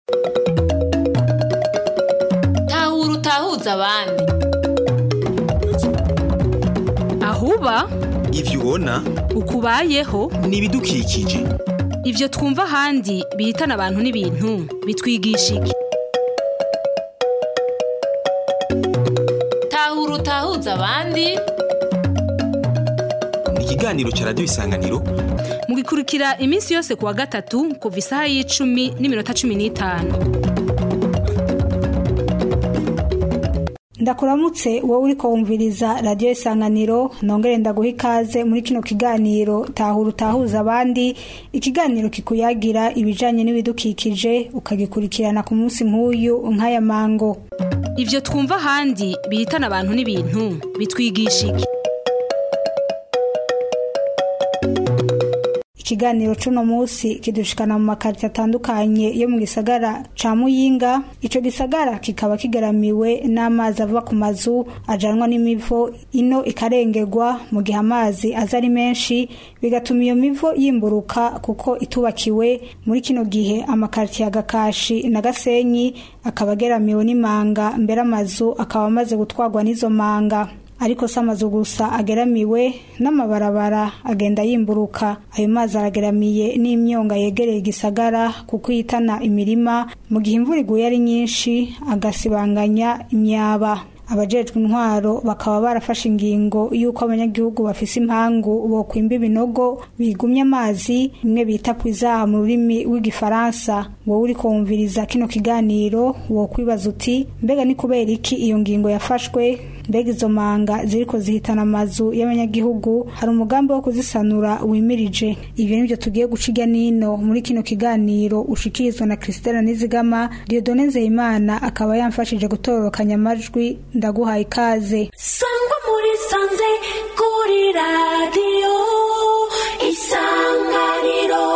tahura utahuza abandi ahuba ivyo ubona ukubayeho ni ibidukikije ivyo twumva ahandi bihitana abantu n'ibintu bitwigisha iki tahura utahuza abandi ni ikiganiro ca radiyo isanganiro mugikurikira iminsi yose kuwa gatatu kuva isaha y'icumi n'iminota cumi n'itanu ndakuramutse wowe uriko wumviriza radiyo isanganiro nongere ndaguha ikaze muri kino kiganiro tahura utahuza abandi ikiganiro kikuyagira ibijanye n'ibidukikije ukagikurikirana ku munsi nk'uyu nk'aya mango ivyo twumva ahandi bihitana abantu n'ibintu bitwigisha iki ikiganiro cuno musi kidushikana mu makarita atandukanye yo mu gisagara ca muyinga ico gisagara kikaba kigaramiwe n'amazi ava ku mazu ajanwa n'imivo ino ikarengerwa mu gihe amazi aza ari menshi bigatuma iyo mivo yimburuka kuko itubakiwe muri kino gihe amakarita ya gakashi na gasenyi akaba ageramiwe n'imanga mbere amazu akaba amaze gutwarwa n'izo manga ariko si amazu gusa ageramiwe n'amabarabara agenda yimburuka ayo mazi arageramiye n'imyonga yegereye igisagara kuko ihitana imirima mu gihe imvura iguye ari nyinshi agasibanganya imyaba abajejwe intwaro bakaba barafashe ingingo y'uko abanyagihugu bafise impangu bokwimba ibinogo bigumye amazi bimwe bita kwizaha mu rurimi rw'igifaransa wowe uriko wumviriza kino kiganiro wokwibaza uti mbega ni kubera iki iyo ngingo yafashwe mbega izo manga ziriko zihitana amazu y'abanyagihugu hari umugambi wo kuzisanura wimirije ivyo nivyo tugiye guca irya nino muri kino kiganiro ushikirizwa na Christelle Nizigama Dieudonne Nzeyimana akaba yamfashije gutororokanya amajwi ndaguhaye ikaze sangwa muri sanze kuri radiyo isanganiro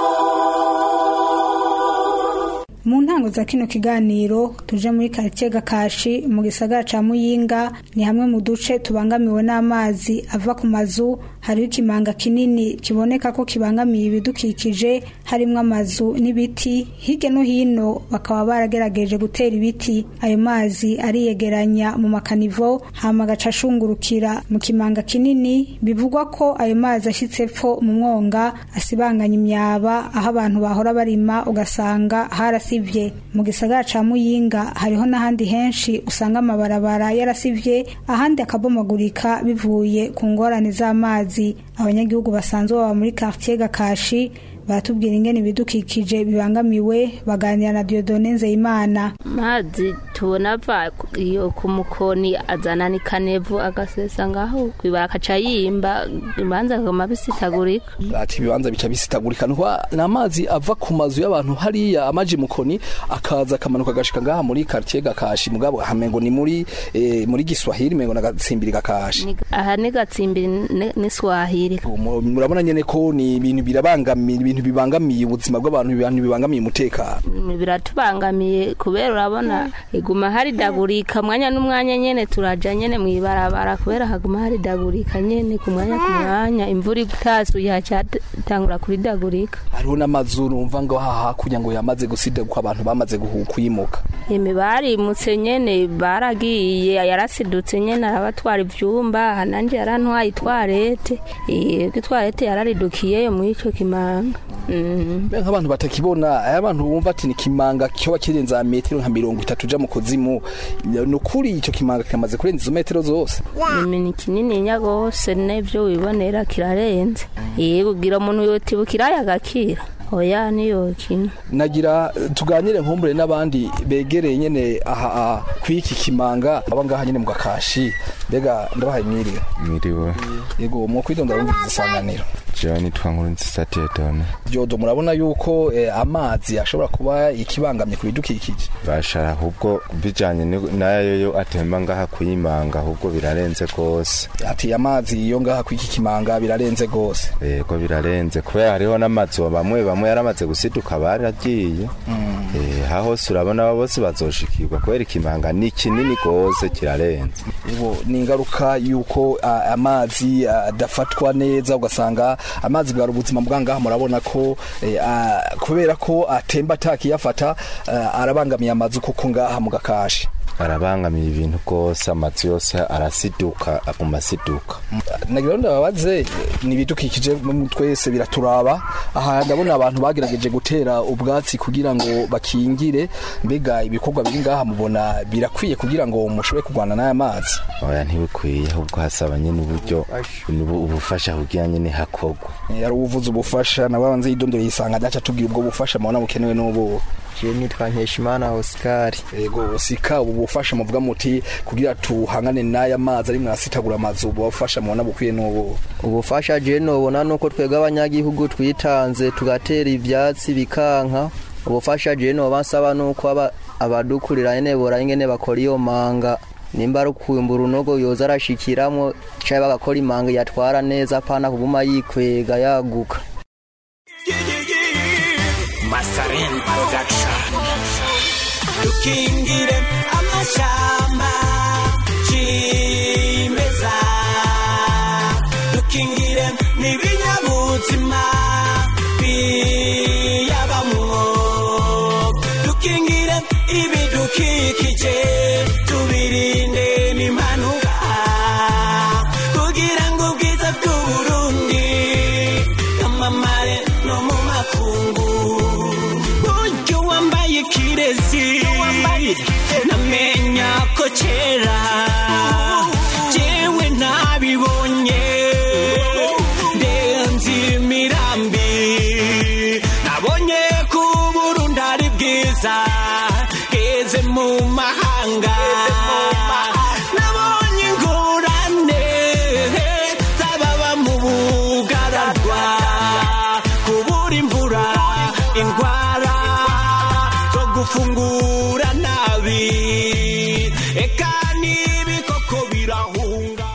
mu ntango za kino kiganiro tuje muri karitsiye gakashi mu gisagara ca muyinga ni hamwe mu duce tubangamiwe n'amazi ava ku mazu hariho ikimanga kinini kiboneka ko kibangamiye ibidukikije harimwo amazu n'ibiti hirya no hino bakaba baragerageje gutera ibiti ayo mazi ariyegeranya mu makanivo hama agaca ashungurukira mu kimanga kinini bivugwa ko ayo mazi ashitse pfo mu mwonga asibanganya imyaba aho abantu bahora barima ugasanga harasivye mu gisagara ca muyinga hariho n'ahandi henshi usanga amabarabara yarasivye ahandi akabomagurika bivuye ku ngorane z'amazi abanyagihugu basanzwe baba muri quartier gakashi baratubwira ingene ibidukikije bibangamiwe baganira na Dieudonne Nzeyimana mazi tubona ava iyo ku mukoni azana ni kanevu agasesa ngaho kwibara akaca yimba imanza akaguma bisitagurika ati ibibanza bica bisitagurika nuko n'amazi ava ku mazu y'abantu hariya amaji mukoni akaza akamanuka agashika ngaha muri quartier gakashi mugabo hamengo ni muri eh, muri giswahili mengo nagatsimbiri gakashi Ni- aha ni gatsimbiri ni- ni swahili Mu- murabona nyene ko ni ibintu birabangamiye ibintu bibangamiye ubuzima bw'abantu ibintu bibangamiye umutekano biratubangamiye kubera urabona iguma haridagurika mwanya n'umwanya nyene turaja nyene mwibarabara kubera haguma haridagurika nyene ku mwanya ku mwanya imvura itasuye haca tangura kuridagurika hariho n'amazu numva ngo haha hakurya ngo yamaze gusida ko abantu bamaze guhu- kuyimuka imi barimutse nyene baragiye yarasidutse nyene arabatwara ivyumba nanje yarantwaye itwarete yego itwarete yararidukiyeyo muri ico kimanga Mhm. Mbe nk'abantu batakibona aya bantu bumva ati ni kimanga cyoba kirenza metero nka mirongo itatu uja mu kuzimu ni ukuri ico kimanga kimaze kurenza izo metero zose Mimi ni kinininya gose n'ivyo wibonera kirarenze yego ugira umuntu yotibukira yagakira oya niyokina nagira eh, tuganire nkumbure n'abandi begereye nyene aha aha kw'iki kimanga aba ngaha nyene mu gakashi mbega ndabahaye mwiriwe Mwiriwe, yego mwo kwidonda bumviriza isanganiro jewe nitwa nkuru nziza Dieudonne Diodo murabona yuko eh, amazi ashobora kuba ikibangamye ku bidukikije bashara ahubwo bijanye ni- nayo yo atemba ngaha kuyimanga ahubwo birarenze gose ati amazi yo ngaha kw'iki kimanga birarenze gose yego birarenze kubera hariho n'amazu bamwe bamwe yaramaze gusiduka baragiye eh ha hose urabona abo bose bazoshikirwa kubera ikimanga ni kinini gose kirarenze Yego, ni ingaruka yuko ah, amazi ah, adafatwa neza ugasanga amazi bwari ubuzima bwangaha murabona ko eh, ah, kubera ko atemba atakiyafata ah, arabangamiye amazu kuko ngaha mu gakashi arabangamiye ibintu rwose amazu yose arasiduka aguma asiduka nagira ngo ndababaze ni ibidukikije mu twese biraturaba aha ndabona abantu bagerageje gutera ubwatsi kugira ngo bakingire mbega ibikorwa biri ngaha mubona birakwiye kugira ngo mushobore kurwana n'aya mazi oya ntibikwiye ahubwo hasaba nyine uburyo ubu- ubufasha kugira nyine hakorwa Eh, yari uvuze ubufasha nawe abanze yidondora yisanga adaca tubwira ubwo bufasha mubona bukenewe n'ubu je nitwa nkeshimana oscar yego sika ubu bufasha muvuga muti kugira tuhangane n'aya mazi ari mwasitagura amazu ubu bufasha mubona bukwiye n'ubu ubufasha je nobona nuko twebwe abanyagihugu twitanze tugatera ivyatsi bikanka ubufasha je noba nsaba nuko aba- abadukurira nyene bora ingene bakora iyo manga nimba ari ukumbura unogo yoza arashikiramwo canke bagakora imanga yatwara neza apana kuguma yikwega yaguka Masaren Production dukingire amashamba cimeza dukingire n'ibinyabuzima biyabamwo dukingire ibidukikije tubirinde n'impanuka kugira ngo ubwiza bw'uburundi bwamamare no mu makungu buryo wambaye kirezi namenya ko kera jewe ntabibonye ndenzi imirambi nabonye ko uburundi ari bwiza bweze mu mahanga nabonye ingorane z'ababa mu bugaragwa kubura imvura indwara zo gufungura nabi eka n'ibikoko birahunga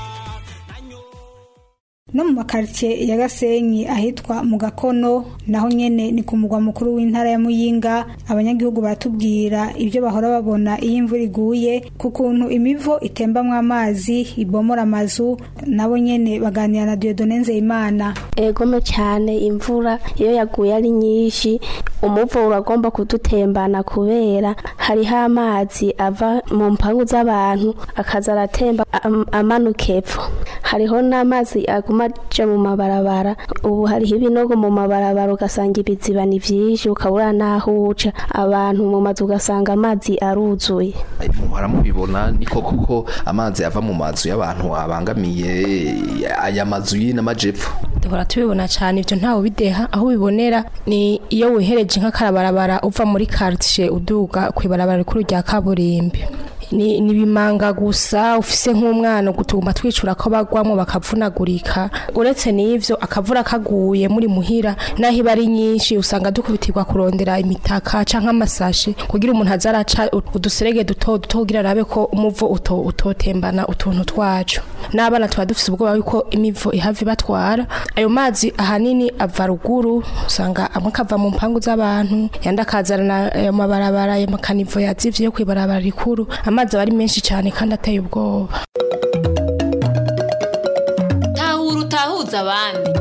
no mu makaritsiye ya gasenyi ahitwa mu gakono naho nyene ni ku mugwa mukuru w'intara ya muyinga abanyagihugu baratubwira ibyo bahora babona iyo imvura iguye ku kuntu imivo itembamwo amazi ibomora amazu nabo nyene baganira na diodone nzeyimana egome cyane imvura iyo yaguye ari nyinshi umuvo uragomba kudutembana kubera hariho amazi ava mu mpangu z'abantu akaza aratemba am- amanuka epfo hariho n'amazi aguma aja mu mabarabara ubu hariho ibinogo mu mabarabara ugasanga ibiziba ni vyinshi ukabura n'aho uca abantu mu mazu ugasanga amazi aruzuye muhora mubibona ni koko ko amazi ava mu mazu y'abantu abangamiye aya mazu y'inamajepfo duhora tubibona cyane ibyo ntawe bideha aho ubibonera ni iyo wihereje nk'akarabarabara uva muri quartier uduga ku ibarabara rikuru rya kaburimbi ni ni bimanga gusa ufise nk'umwana gutuma twicura ko bagwamo bakavunagurika uretse n'ivyo akavura kaguye muri muhira naho iba ari nyinshi usanga dukubitirwa kurondera imitaka canke amasashe kugira umuntu aza araca uduserege duto duto kugira arabe ko umuvo uto utotembana utuntu twacu n'abana tuba dufise ubwoba yuko imivo ihava ibatwara ayo mazi ahanini ava ruguru usanga amwe akava mu mpangu z'abantu yandi akazana ayo mabarabara ayo makanivo yazivye yo kwibarabara rikuru amazi aba ari menshi cyane kandi ateye ubwoba tahura utahuza abandi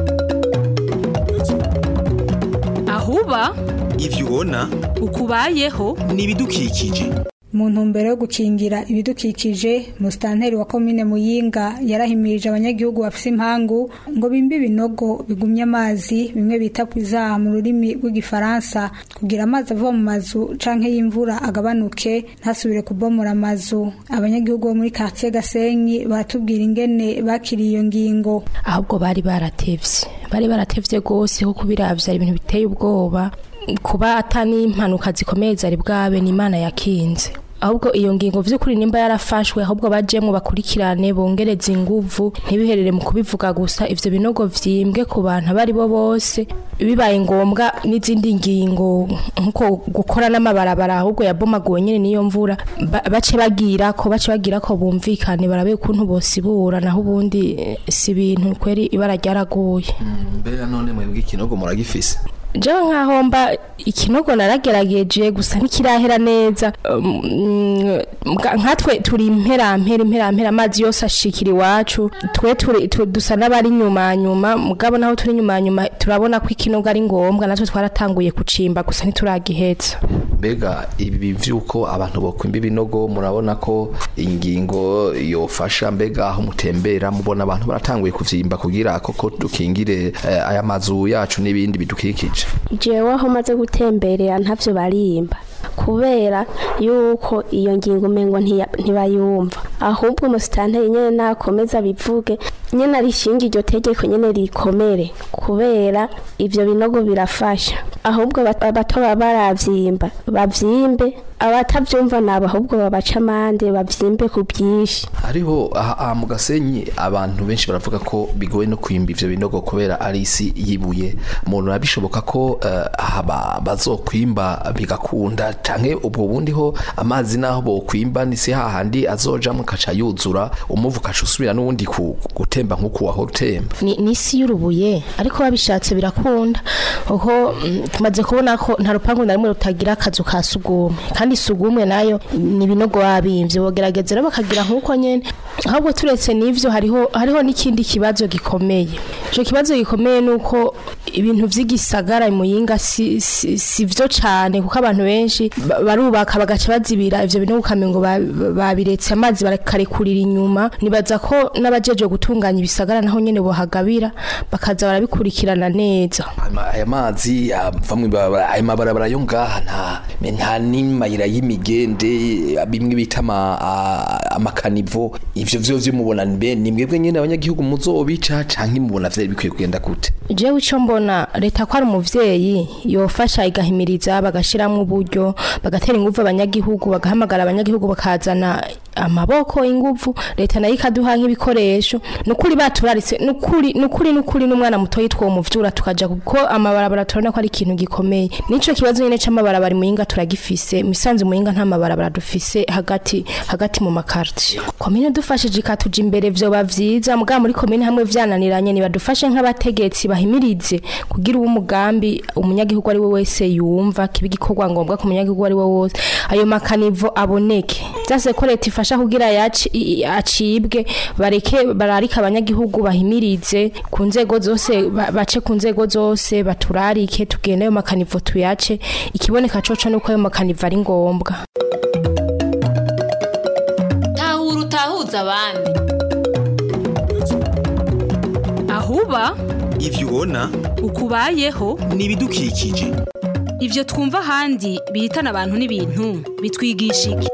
ahuba ivyo ubona ukubayeho ni ibidukikije mu ntumbero yo gukingira ibidukikije musitanteri wa komine muyinga yarahimirije abanyagihugu bafise impangu ngo bimbe ibinogo bigumye amazi bimwe bita kwizaha mu rurimi rw'igifaransa kugira amazi ava mu mazu canke y'imvura agabanuke ntasubire kubomora amazu abanyagihugu bo muri quartier gasenyi baratubwira ingene bakiriye iyo ngingo ahubwo bari baratevye bari baratevye gose kuko biravye ari ibintu biteye ubwoba kuba atani impanuka zikomeye zari bwabe ni imana yakinze ahubwo iyo ngingo vy'ukuri nimba yarafashwe ahubwo bajemwo bakurikirane bongereza inguvu ntibiherere mu kubivuga gusa ivyo binogo vyimbwe ku bantu abari bo bose bibaye ngombwa n'izindi ngingo nkuko gukora n'amabarabara ahubwo yabomaguwe nyene niyo mvura ba- bace bagira ko bace bagira ko bumvikane barabe ukuntu bosibura naho ubundi eh, si ibintu kweri ibara ryaraguye mbere none mwebwe ikinogo muragifise jewe nkaho mba ikinogo naragerageje gusa ntikirahera neza Um, mga- nkatwe turi imperampera imperampera amazi yose ashikira iwacu twe turi tu- dusa n'abari nyuma nyuma mugabo naho turi nyuma nyuma turabona ko ikinogo ari ngombwa natwe twaratanguye kucimba gusa ntituragihetsa mbega ibi vy'uko abantu bokwimba ibinogo murabona ko ingingo yofasha mbega aho mutembera mubona abantu baratanguye kuvyimba kugira koko dukingire eh, aya mazu yacu n'ibindi bidukikije jewe aho maze gutemberera ntavyo barimba kubera yuko iyo ngingo umengo ntiya- ntibayumva ahubwo umusitanteri nyene nakomeza bivuge nyene arishinga iryo tegeko nyene rikomere kubera ivyo binogo birafasha ahubwo abat- abato baba baravyimba bavyimbe abatavyumva nabo ahubwo babaca amande bavyimbe ku bwinshi hariho aha aha mu gasenyi abantu benshi baravuga ko bigoye no kwimba ivyo binogo kubera ari isi yibuye umuntu arabishoboka ko eh, aha ba- bazokwimba bigakunda canke ubwo bundi ho amazi naho bokwimba ni si hahandi azojamwo kaca yuzura umuvu kaca usubira n'ubundi ku- gutemba nk'uko wahora utemba ni ni isi y'urubuye ariko babishatse birakunda kuko mm, tumaze kubona ko nta rupangu na rimwe rutagira akazu ka sugumwe kandi sugumwe nayo ni ibinogo babimvye bogerageza rero bakagira nk'uko nyene ahubwo turetse n'ivyo hariho hariho n'ikindi kibazo gikomeye ico kibazo gikomeye nuko ibintu vy'igisagara muyinga si, si, si vyo cane kuko abantu benshi ba- barubaka bagaca bazibira ivyo binogo ukamengo ba- ba- babiretse amazi barakarekurira inyuma nibaza ko n'abajeje gutunganya ibisagara naho nyene bohagabira bakaza barabikurikirana neza Ama- aya mazi ava mw'ibarabara aya mabarabara yo ngaha nta nta n'imayira y'imigende bimwe bita ama- a- amakanivo ivyo vyo vyo mubona mbe ni mwebwe nyene abanyagihugu muzobica canke mubona vyari bikwiye kugenda gute jewe ico mbona leta ko ari umuvyeyi yofasha igahimiriza bagashiramwo uburyo bagatera inguvu abanyagihugu bagahamagara abanyagihugu bakazana amaboko inguvu leta nayo ikaduha nk'ibikoresho nukuri baturaritse nukuri nukuri nukuri n'umwana muto yitwa uwo muvyura tukaja kuko amabarabara turabona ko ari ikintu gikomeye nico kibazo nyene c'amabarabara muyinga turagifise misanzu muyinga nta mabarabara dufise hagati hagati mu makarti komine dufashije ikatuja imbere vyoba vyiza mugabo muri komine hamwe vyananiranye nibadufashe nk'abategetsi bahimirize kugira uwo umugambi umunyagihugu ari we wese yumva kiba igikorwa ngombwa ku munyagihugu ari we wose ayo makanivo aboneke vyase ko leta ifasha kugira yaci- i- i- acibwe bareke bararika abanyagihugu bahimirize ku nzego zose ba- bace ku nzego zose baturarike tugende ayo makanivo tuyace ikiboneka coco nuko ayo makanivo ari ngombwa tahura utahuza abandi ahuba ivyo ubona ukubayeho ni ibidukikije ivyo twumva ahandi bihitana abantu n'ibintu bitwigisha iki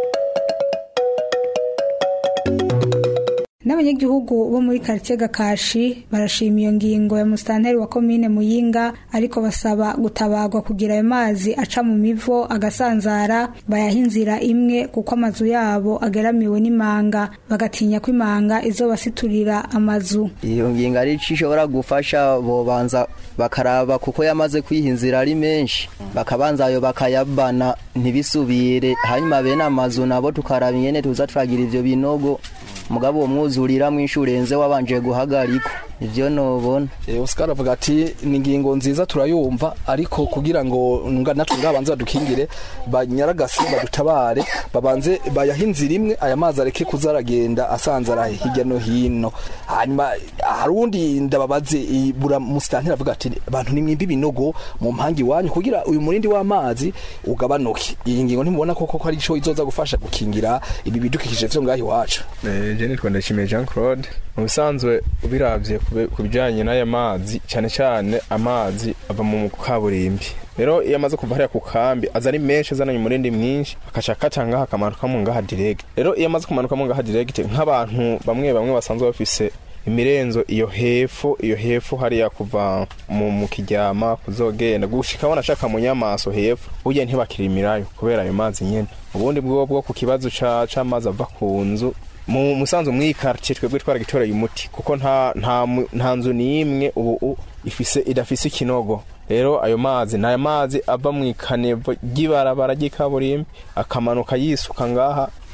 n'abanyagihugu bo muri karitsiye gakashi barashima iyo ngingo ya musitanteri wa komine muyinga ariko basaba gutabagwa kugira ayo mazi aca mu mivo agasanzara bayaha inzira imwe kuko amazu yabo ageramiwe n'imanga bagatinya ko imanga izobasiturira amazu iyo ngingo ari ico ishobora gufasha bobanza bakaraba kuko yamaze kwiha inzira ari menshi bakabanza ayo bakayabana ntibisubire hanyuma bene amazu nabo tukaraba ingene tuza turagira ivyo binogo mugabo uwo mwuzurira mwinshi urenze wabanje guhagarikwa ivyo nobona Eh, Oscar avuga ati ni ingingo nziza turayumva ariko kugira ngo nga natwe ngabanze badukingire banyaragase badutabare babanze bayaha inzira imwe aya mazi areke kuzaragenda asanzara hirya no hino hanyuma hari undi ndababaze i- bura musitanteri avuga ati abantu nimwimba ibinogo mu mpangi wanyu kugira uyu murindi w'amazi ugabanuke iyi ngingo ntimubona koko ko ari ico izoza gufasha gukingira ibi bidukikije vyo ngaho iwacu je nitwa ndashimiye jean claude mu bisanzwe ubiravye kube- ku bijanye n'aya mazi cyane cyane amazi ava mu kaburimbi rero iyo amaze kuva hariya ku kambi aza ari menshi azananye umurindi mwinshi akaca akata ngaha akamanukamo ngaha direct rero iyo amaze kumanukamo ngaha direct nk'abantu bamwe bamwe basanzwe bafise imirenzo iyo hepfo iyo hepfo hariya kuva mu, mu kiryama kuzogenda gushika wanashaka mu nyamaso hepfo burya ntibakirimirayo kubera ayo mazi nyene ubundi bwo bwo ku kibazo ca c'amazi ava ku nzu mu musanzu mw'iyi quartier twebwe twaragitoreye umuti kuko nta nta mu- nta nzu n'imwe ubu u- ifise idafise ikinogo rero ayo mazi ni aya mazi ava mu ikanevo ry'ibarabara ry'ikaburimbi akamanuka yisuka ngaha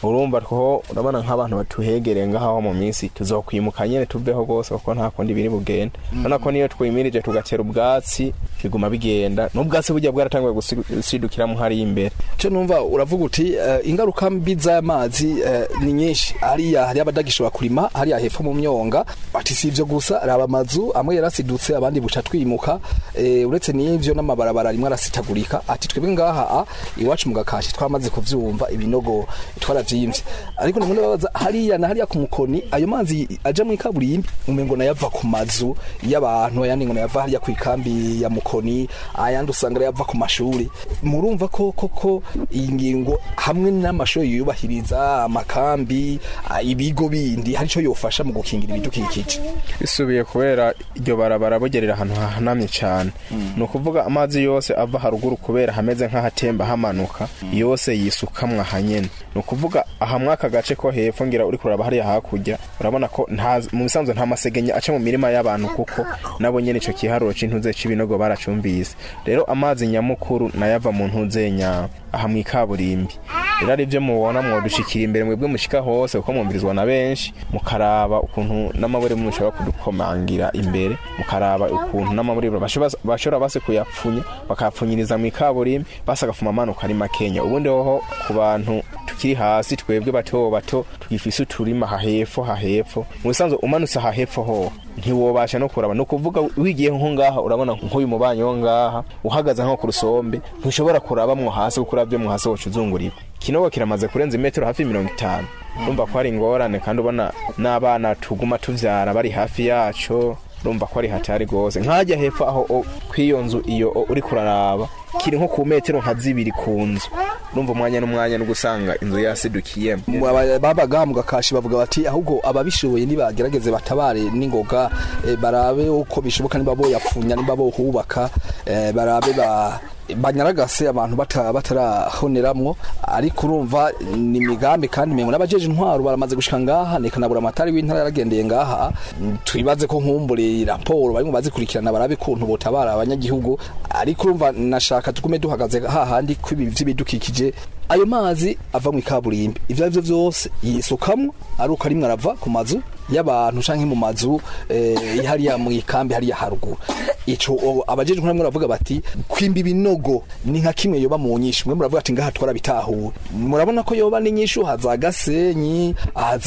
urumva two urabona nk'abantu batuhegereye ngaho mu minsi tuzokwimuka nyene tuveho rwose kuko nta kundi biri bugende urabona ko niyo twimirije tugatera ubwatsi biguma bigenda n'ubwatsi burya bwaratanguye gusidukiramo hariya imbere cyo numva uravuga uti eh, ingaruka mbi z'amazi eh, ni nyinshi hariya hari abadagishobora kurima hariya hepfo mu myonga ati si ivyo gusa raba amazu amwe yarasidutse abandi buca twimuka eh, uretse n'ivyo n'amabarabara rimwe arasitagurika ati twebwe ngaha a, iwacu mu gakashi twamaze kuvyumva ibinogo twaravyimvye ariko nimwe babaza hariya na hariya ku mukoni ayo mazi aja mu ikaburimbi umengo nayava ku mazu y'abantu ayandi ngo nayava hariya ku ikambi ya mukoni ayandi usanga yava ku mashuri murumva ko koko iyi ngingo hamwe n'amashuri yubahiriza amakambi ah, ibigo bindi hari ico yofasha mu gukingira ibidukikije bisubiye kubera iryo barabara bugerera ahantu hahanamye cyane ni ukuvuga amazi yose ava haruguru kubera hameze nk'ahatemba hamanuka yose yisukamwa ahanyene ni ukuvuga aha mwaka gace ko hepfo ngira uri kuraba hariya hakurya urabona ko nta mu bisanzwe nta masegenya aca mu mirima y'abantu kuko nabo nyene ico kiharuro c'intuze c'ibinogo baracumvise rero amazi nyamukuru nayo ava mu ntuzenya aha mu ikaburimbi rero ari byo mubona mwodushikira imbere mwebwe mushika hose kuko mwumvirizwa na benshi mukaraba ukuntu n'amabure mushobora kudukomangira imbere mukaraba ukuntu n'amabure bashobora bashobora base kuyapfunya bakayapfunyiriza mu ikaburimbi basa agafuma amanuka ari makenya ubundi hoho ku bantu tukiri hasi twebwe bato bato tugifise uturima hahepfo hahepfo mu bisanzwe umanutse hahepfo ho ntiwobasha no kuraba ni ukuvuga wigiye nko ngaha urabona nk'uyu mubanyi wo ngaha uhagaze nko ku rusombe ntushobora kurabamwo hasi kuko uravye mu hasi woca uzungurirwa ikinogo kiramaze kurenza imetero hafi mirongo itanu urumva ko hari ingorane kandi ubona n'abana tuguma tuvyara bari hafi yaco urumva ko ari hatari rwose nkajya hepfo aho o- kw'iyo nzu iyo o- uri kuraraba kiri nko ku metero nka zibiri ku nzu urumva umwanya n'umwanya no gusanga inzu yasidukiyemo Mu- aba- babaga mu gakashi bavuga bati ahubwo ababishoboye nibagerageze batabare n'ingoga eh, barabe uko bishoboka niba boyapfunya niba bohubaka eh, barabe ba banyaragase abantu bata- batarahoneramwo ariko urumva ni imigambi kandi mengo n'abajeje intwaro baramaze gushika ngaha nekanabura amatari w'intara yaragendeye ngaha twibaze ko nkumbure raporo barimo bazikurikirana barabe kuntu botabara abanyagihugu ariko urumva nashaka tugume duhagaze hahandi kwibi vy'ibidukikije ayo mazi ava mu ikaburimbi ivyo arivyo vyose yisukamwo ari uko arimwe arava ku mazu y'abantu canke mu mazu eh, hariya mu ikambi hariya haruguru ico o- abajejwe nkamwe baravuga bati kwimba ibinogo ni nka kimwe yoba mu nyishu mwe muravuga ati ngaha twarabitahuye murabona ko yoba n'inyishu haza gasenyi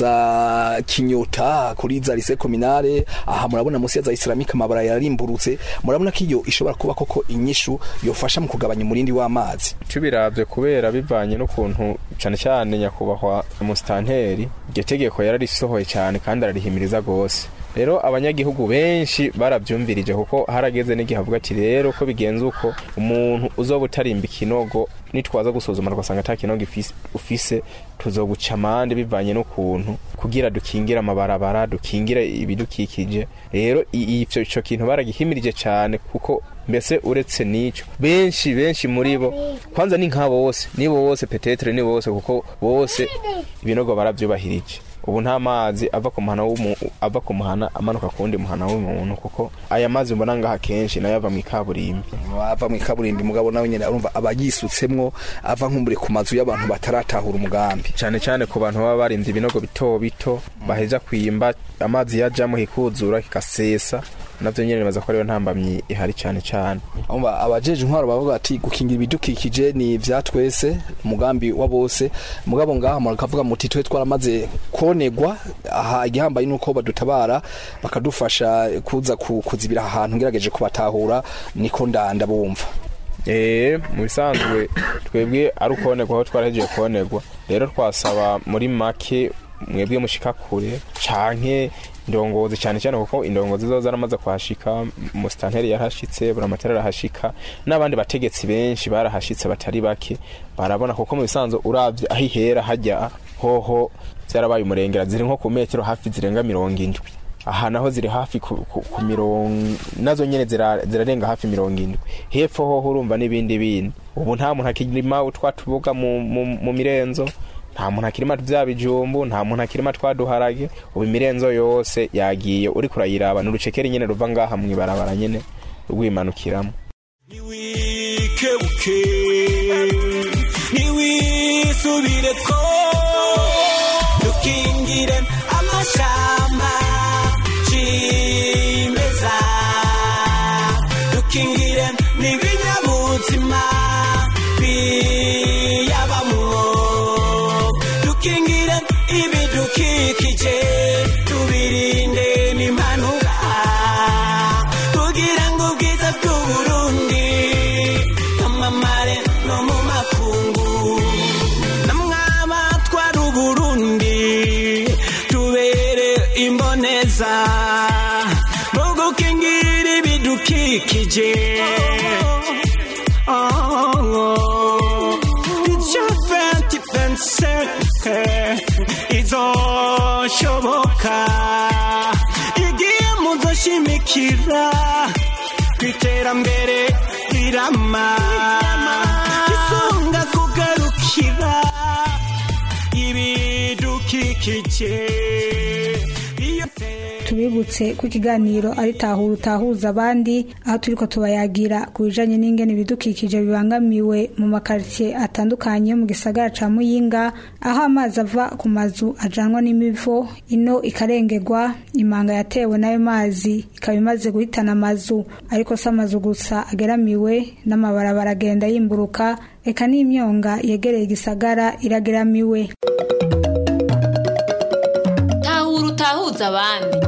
haza kinyota kuri za lycée communale aha murabona musi ya za islamique amabara yarimburutse murabona ko iyo ishobora kuba koko inyishu yofasha mu kugabanya umurindi w'amazi tubiravye kubera bivanye n'ukuntu cane cane nyakubahwa musitanteri iryo tegeko yararisohoye cyane kandi ararihimiriza gose rero abanyagihugu benshi baravyumvirije kuko harageze n'igihe avuga ati rero ko bigenze uko umuntu uzoba utarimba ikinogo nitwaza gusuzuma tugasanga ata kinogo ifise- ufise tuzoguca amande bivanye n'ukuntu kugira dukingire amabarabara dukingire ibidukikije rero i- ivyo ico kintu baragihimirije cyane kuko mbese uretse n'ico benshi benshi muri bo kwanza ni nk'abo bose nibo bose petetre ni bose kuko bose ibinogo baravyubahirije ubu nta mazi ava ku muhana w'umu- ava ku muhana amanuka ku wundi muhana w'umuntu kuko aya mazi mbona ngaha kenshi nayo ava mu ikaburimbi ava mu ikaburimbi mugabo nawe nyene arumva aba yisutsemwo ava nkumbure ku mazu y'abantu bataratahura umugambi cyane cyane ku bantu baba barinze ibinogo bito bito baheza kwimba amazi yajamo hikuzura kikasesa navyo nyene nibaza ko ariyo ntambamyi ihari cyane cyane umva abajeje intwaro bavuga ati gukingira ibidukikije ni ivya twese umugambi wa bose mugabo ngaha murakavuga muti twe twaramaze konegwa aha igihambaye nuko badutabara bakadufasha kuza ku- kuzibira aha hantu ngerageje kubatahura niko ndanda bumva Eh, mu bisanzwe twebwe ari ukonegwa aho twarahejeje konegwa rero twasaba muri make mwebwe mushika kure canke indongozi cyane cyane kuko indongozi zo zaramaze kuhashika musitanteri yarahashitse buramatari arahashika n'abandi bategetsi benshi barahashitse batari bake barabona kuko mu bisanzwe uravye aho ihera hajya hoho byarabaye umurengera ziri nko ku metero hafi zirenga mirongo indwi aha naho ziri hafi ku, ku, ku mirongo nazo nyene zira- zirarenga hafi mirongo indwi hepfo hoho urumva n'ibindi bindi ubu nta muntu akirima utwa tubuga mu, mu, mu mirenzo nta muntu akirima vya bijumbu nta muntu akirima twaduharage ubu imirenzo yose yagiye uri kurayiraba ni urucekeri nyene ruva ngaha mw'ibarabara nyene rwimanukiramo wikebuke ntiwisubire ko kije ivyo 2025 izoshoboka igihe muzoshimikira kwiterambere rirama isunga kugarukira ibidukikije tubibutse ko ikiganiro ari tahura utahuza abandi aho turiko tubayagira ku bijanye n'ingene ibidukikije bibangamiwe mu makaritsiye atandukanye yo mu gisagara ca muyinga aho amazi ava ku mazu ajanwa n'imivo ino ikarengerwa imanga yatewe n'ayo mazi ikaba imaze guhitana amazu ariko si amazu gusa ageramiwe n'amabarabara agenda yimburuka eka n'imyonga yegereye igisagara irageramiwe tahura utahuza abandi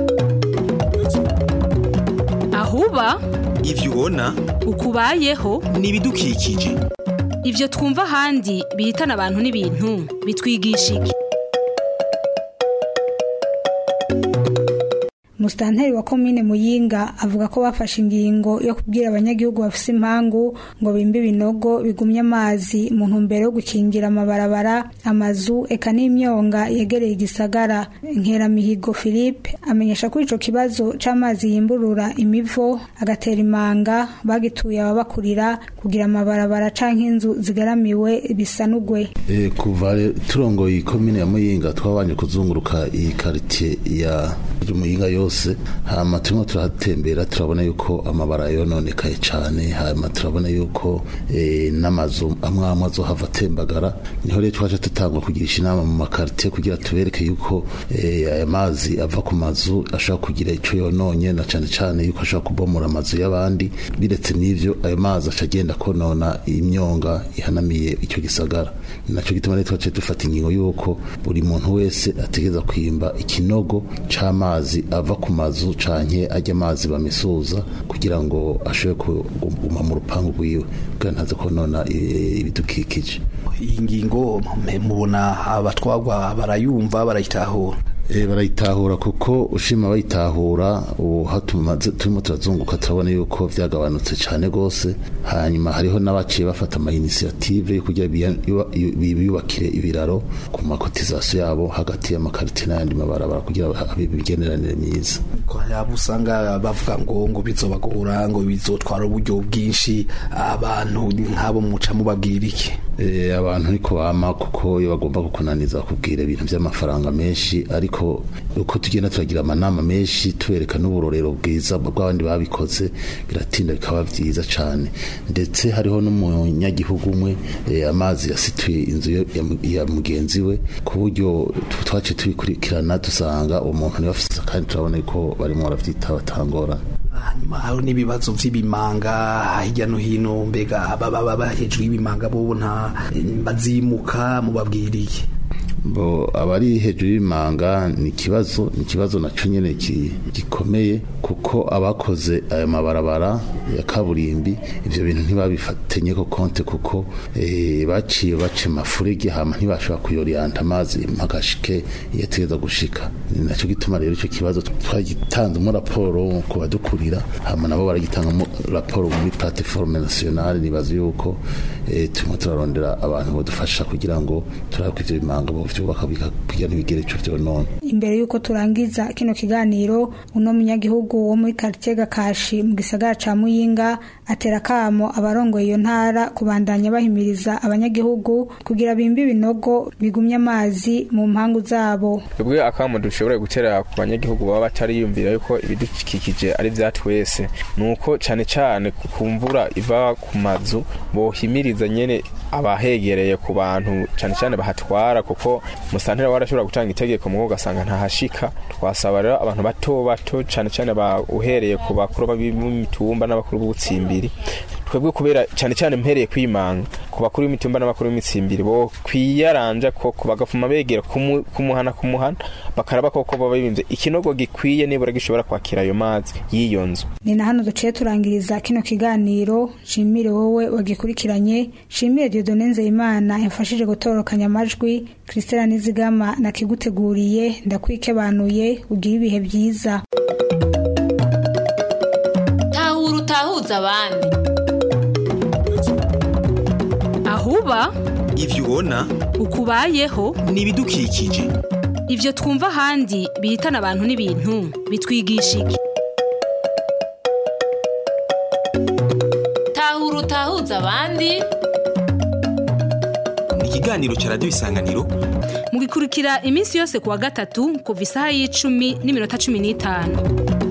ahuba ivyo ubona ukubayeho ni ibidukikije ivyo twumva ahandi bihitana abantu n'ibintu bitwigisha iki musitanteri wa komine muyinga avuga ko bafashe ingingo yo kubwira abanyagihugu bafise impangu ngo bimbe ibinogo bigumye amazi mu ntumbero yo gukingira amabarabara amazu eka n'imyonga yegereye igisagara nkeramihigo philippe amenyesha ko ico kibazo c'amazi yimburura imivo agatera imanga bagituye ababakurira kugira amabarabara canke inzu zigaramiwe bisanugwe E, kuva re- turongoye ikomine ya muyinga twabanje kuzunguruka iyi karitiye ya muyinga yose hama turimo turahatembera turabona yuko amabara yononekaye cane hama turabona yuko e, n'amazu amwe amwe azohava atembagara niho rero twaje tutangwa kugirisha inama mu makaritiye kugira tubereke yuko e, aya mazi ava ku mazu ashobora kugira ico yononye na cane cane yuko ashobora kubomora amazu y'abandi biretse n'ivyo ayo mazi aca agenda konona imyonga ihanamiye icyo gisagara ni naco gituma rero twaciye dufata ingingo yuko buri muntu wese ategereza kwimba ikinogo c'amazi ava ku mazu canke ajya amazi bamisuza kugira ngo ashobore kuguma mu rupangu rwiwe kugira ntaze konona eh, ibidukikije iyi ngingo mwe mubona abatwagwa barayumva barayitahura E, barayitahura kuko ushima bayitahura ubu aho tumaze- turimo turazunguka turabona yuko vyagabanutse cane gose hanyuma hariho n'abaciye bafata ama initiative yo kugira biya- yuba- yu- biyubakire ibiraro ku makotizasiyo yabo hagati y'amakarite n'ayandi mabarabara kugira habe imigenderanire myiza ko yaba usanga bavuga ngo ngo bizobagora ngo bizotwara uburyo bwinshi abantu nk'abo muca mubabwira iki Eh, abantu niko bama kuko iyo bagomba kukunaniza kubwira ibintu by'amafaranga menshi ariko uko tugenda turagira amanama menshi tubereka n'uburorero bwiza bw'abandi babikoze biratinda bikaba byiza cyane ndetse hariho n'umunyagihugu umwe eh, amazi yasituye inzu yo- ya mu- ya mugenzi we ku buryo tu- twaciye tubikurikirana dusanga umuntu niwe afite kandi turabona ko barimo barabyitaho batangorana hanyuma hari n'ibibazo vy'ibimanga hirya no hino mbega baba baba hejuru y'ibimanga bo nta bazimuka mubabwira iki bo abari hejuru y'imanga ni ikibazo ni ikibazo nacyo nyine ki- gikomeye kuko abakoze aya mabarabara ya kaburimbi ibyo bintu ntibabifatenye ko konte kuko eh, baciye baca amafurege hama ntibashobora kuyoriyanta amazi mpagashike iyo ategereza gushika ni nacyo gituma rero icyo kibazo twagitanzemo raporo ku badukurira hama nabo baragitangamo raporo muri plateforme nationale nibaza yuko eh, turimo turarondera abantu badufasha kugira ngo turabe ko ivyo bimanga bovyubaka bika- kugira ntibigere ico vyonona imbere y'uko turangiza kino kiganiro uno munyagihugu wo muri karitiye gakashi mu gisagara ca muyinga atera akamo abarongoye iyo ntara kubandanya bahimiriza abanyagihugu kugira bimbe ibinogo bigumye amazi mu mpangu zabo twebwe akamo dushobora gutera ku banyagihugu baba batariyumvira yuko ibidukikije ari vya twese ni uko cane cane ku mvura iva ku mazu bohimiriza nyene abahegereye ku bantu cane cane bahatwara kuko musantera warashobora gutanga itegeko mugo ugasanga ntahashika twasaba rero abantu bato bato cane cane ba uhereye ku bakuru b'imitumba n'abakuru b'ubutsimbiri twebwe kubera cyane cyane mpereye kwimanga ku bakuru b'imitumba n'abakuru b'imitsimbiri bo kwiyaranja koko bagafuma begera kumu- kumuhana kumuhana bakaraba koko baba bimvye ikinogo gikwiye nibura gishobora kwakira ayo mazi y'iyo nzu ni na hano duciye turangiriza kino kiganiro shimire wowe wagikurikiranye shimire Dieudonne Nzeyimana yafashije gutorokanya amajwi Christella Nizigama nakiguteguriye ndakwikebanuye ugire ibihe byiza tahura utahuza abandi ahuba ivyo ubona ukubayeho ni ibidukikije ivyo twumva ahandi bihitana abantu n'ibintu bitwigisha iki tahura utahuza abandi ni ikiganiro ca radiyo isanganiro mugikurikira iminsi yose kuwa gatatu kuva isaha y'icumi n'iminota cumi n'itanu